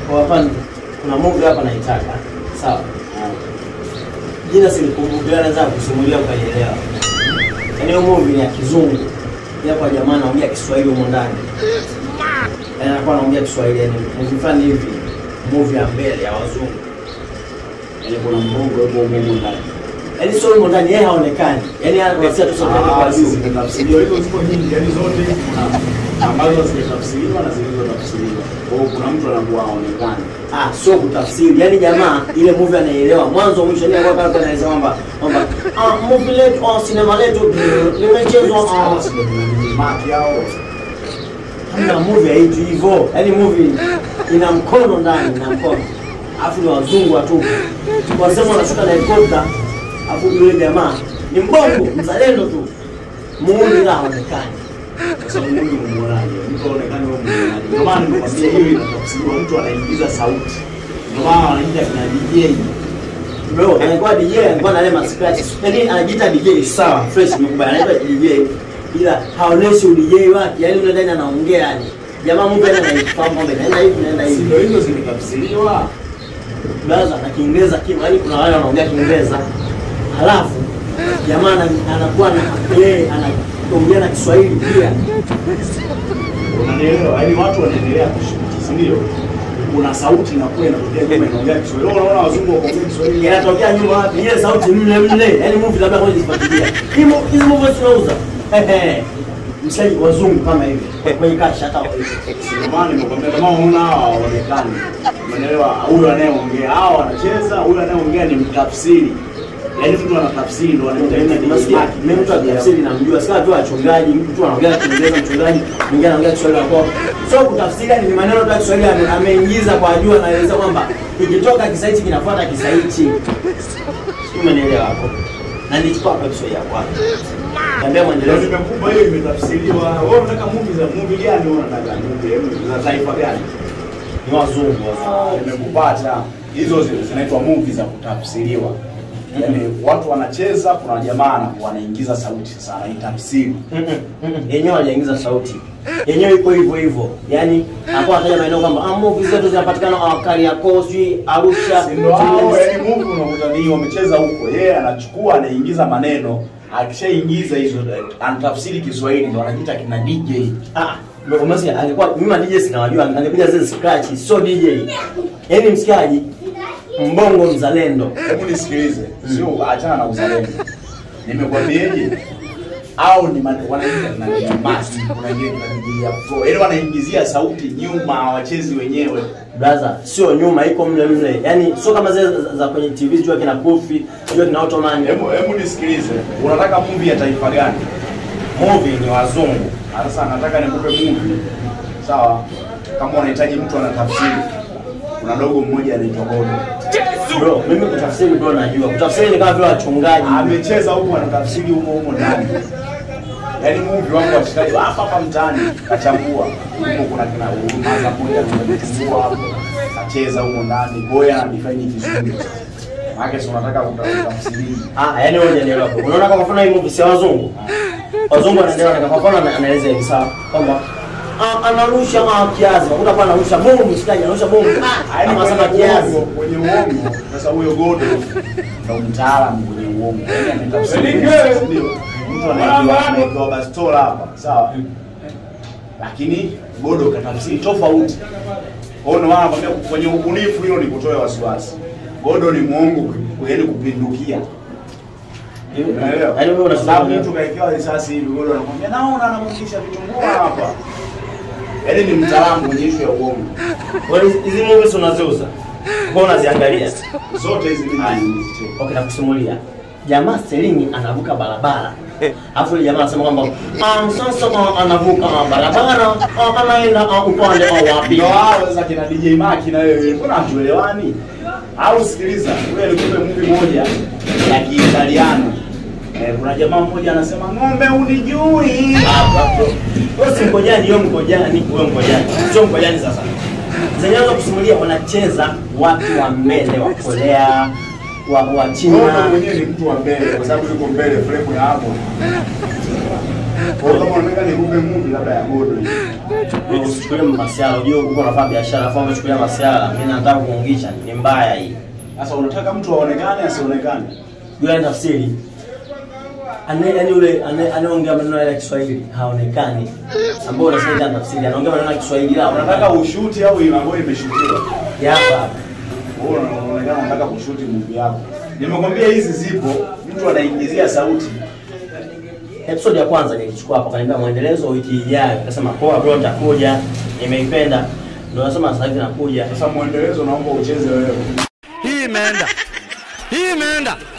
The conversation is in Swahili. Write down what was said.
Kwa hapa kuna movie hapa naitaka. Sawa. Jina silikumbuka, ila naweza kusimulia ukaielewa. Yaani hiyo movie ni ya kizungu. Ila kwa jamaa anaongea Kiswahili humo ndani. Yaani anakuwa anaongea Kiswahili yani movie fulani hivi. Movie ya mbele ya wazungu. Yaani kuna mbongo hapo humo ndani. Yaani sio humo ndani yeye haonekani. Yaani anakuwa tu sauti yake kwa Ah, juu. zimetafsiriwa hizo ziko nyingi, yaani zote kuna ambazo zimetafsiriwa na zilizotafsiriwa. Kwa hiyo kuna mtu anakuwa haonekani. Ah, sio kutafsiri. Yaani jamaa ile movie anaelewa mwanzo mwisho ni kwa kama anaeleza kwamba kwamba ah movie letu au sinema letu limechezwa ah Kama sio ni maki hao. Hamna movie haitu hivyo. Yaani movie ina mkono ndani, ina mkono. Alafu ni wazungu watu. Wasema wanashuka na helikopta. Alafu yule jamaa ni mbongo, mzalendo tu. Muuni la haonekani. Sasa Mungu umuonaje? Mtu aonekane wewe umuonaje? Ndio maana nimekwambia hiyo inatafsiriwa, mtu anaingiza sauti. Ndio maana wanaita kina DJ. Bro, anakuwa DJ, anakuwa na ile mascratch. Yaani anajiita DJ sawa, fresh nimekubali. Anaitwa DJ ila haoneshi udj wake. Yaani yule ndani anaongea yani. Jamaa movie ana anaifahamu kwamba inaenda hivi, inaenda Si hivi. ndio hizo zimetafsiriwa? Blaza na Kiingereza kimo, yaani kuna wale wanaongea Kiingereza. Halafu jamaa ana- anakuwa na yeye anaongea na Kiswahili pia. Unanielewa? Yaani watu wanaendelea kushuti, si ndio? Kuna sauti inakuwa inatokea nyuma inaongea Kiswahili. Wewe unaona wazungu wakiongea Kiswahili Inatokea nyuma wapi? Ile sauti mle mle. Yaani movie labda kwanza zifuatilia. Hii mo- hizi movie tunauza. Ehe. Mshaji wazungu kama hivi. Kwenye kasha hata Ndio maana nimekwambia kama unaona hawa hawaonekani. Umeelewa? Huyu anayeongea, hawa wanacheza, huyu anayeongea ni mtafsiri. Yaani mtu anatafsiri ndo anaita mimi mtu akitafsiri namjua, sika tu wachungaji, mtu anaongea Kiingereza mchungaji, mwingine anaongea Kiswahili hapo. So kutafsiri ni maneno tu ya Kiswahili ame- ameingiza kwa juu, anaeleza kwamba ikitoka kisa hichi kinafuata kisa hichi. Sijui umenielewa hapo? Na nilichukua kwa Kiswahili ya kwanza. Niambia Ndio mwendelezo. nimekupa hiyo imetafsiriwa. Wewe unataka movie za movie gani wewe unataka movie hebu za taifa gani? Ni wazungu Ah, wazungu. Nimekupata. Hizo zi- zinaitwa movie za kutafsiriwa. Yaani watu wanacheza, kuna jamaa anakuwa anaingiza sauti sasa anaitafsiri. Mm-mm, mm-mm. Yenyewe hajaingiza sauti. Yenyewe iko hivyo hivyo. Yaani hapo anataja maeneo kwamba ah, movies zetu zinapatikana ah, Kariakoo, sijui Arusha. Si ndio hao yaani movie unakuta ni wamecheza huko. Yeye anachukua anaingiza maneno, akishaingiza hizo eh, anatafsiri Kiswahili ndo anajiita kina DJ. Ah, ndio umesikia alikuwa mimi ma DJ sinawajua, angepiga zile scratch, sio DJ. Yaani msikiaji mbongo mzalendo. Hebu nisikilize, sio achana na uzalendo. Nimekwambieje? Au ni man- wanaita na ni masi, kuna ingine tunapigia flow. Yaani wanaingizia sauti nyuma hawachezi wenyewe. Brother, sio nyuma iko mle mle. Yaani sio kama zile za, za kwenye TV jua kina Kofi, jua kina Ottoman. Hebu hebu nisikilize. Unataka movie ya taifa gani? Movie ni wazungu. Sasa nataka nikupe movie. Sawa? Kama unahitaji mtu anatafsiri. Kuna dogo mmoja anaitwa Godo. Bro, mimi kutafsiri bro najua. Kutafsiri ni kama vile wachungaji. Amecheza huko anatafsiri humo humo ndani. Yaani movie wangu washikaji wa hapa hapa mtaani kachambua. Huko kuna kina huruma za moja tumechambua hapo. Kacheza huko ndani. Boya anadefine kizungu. Maana si unataka kutafsiri. Ah, yaani wewe hujanielewa. bro. Unaona kwa mfano hii movie si ya wazungu. Wazungu wanaendelea na kwa mfano ana- anaeleza hivi sawa kwamba ah, anarusha ah, kiazi. Unakuta kwa anarusha bomu, mshikaji anarusha bomu. Ah, Yaani kama sana kwenye kiazi. uongo, kwenye uongo. Sasa huyo Godo ndo mtaalamu kwenye uongo. Yaani ametafsiri. Ndio. Mtu anaitwa anaitwa Bastola hapa. Sawa? Lakini Godo katafsiri tofauti. Kwa hiyo ndio maana nakwambia kwenye ubunifu hilo ni kutoa wasiwasi. Godo ni muongo yaani kupindukia. Unaelewa? Yaani wewe Kwa sababu unasema mtu kaekewa risasi hivi Godo anakwambia naona anamwingisha vitunguu hapa. Yaani ni mtaalamu kwenye issue ya uongo. Kwa hiyo hizi movies unaziuza. Kwa unaziangalia. Zote hizi mimi nizicheka. Okay, nakusimulia. Jamaa Selingi anavuka barabara. Alafu yule jamaa anasema kwamba ah, sasa ah, anavuka ah, barabara ah, anaenda ah, upande ah, wapi? Ndio hao sasa kina DJ Maki na wewe mbona hatuelewani? Au sikiliza, wewe nikupe movie moja ya Kiitaliano. Eh, kuna jamaa mmoja anasema ng'ombe unijui. Wewe si mkojani, hiyo mkojani, wewe mkojani. Sio mkojani sasa. Zenyeanza kusimulia wanacheza watu wa mbele wa Korea, wa, wa Ng'ombe China. mwenyewe ni mtu wa mbele kwa sababu yuko mbele frame ya hapo. Kwa hiyo kama unataka nikupe movie labda ya godo hii. Wewe Usichukulie masiala, unajua uko unafanya biashara, afu umechukulia masiala. Mimi nataka kuungisha, ni mbaya hii. Sasa unataka mtu aonekane asionekane? Yule ana tafsiri. Ane yani yule ane- anayeongea maneno ya Kiswahili haonekani. Ambao unasema ana tafsiri, anaongea maneno ya Kiswahili la Unataka ushuti au ambayo imeshutiwa? ya hapa. Wewe unaonekana unataka kushuti movie yako. Nimekwambia hizi zipo, mtu anaingizia sauti. Episode ya kwanza nilichukua hapo, kaniambia mwendelezo wiki ijayo. Nikasema poa bro, nitakuja. Nimeipenda. Ndio nasema sasa hivi nakuja. Sasa mwendelezo naomba ucheze wewe. Hii imeenda. Hii imeenda.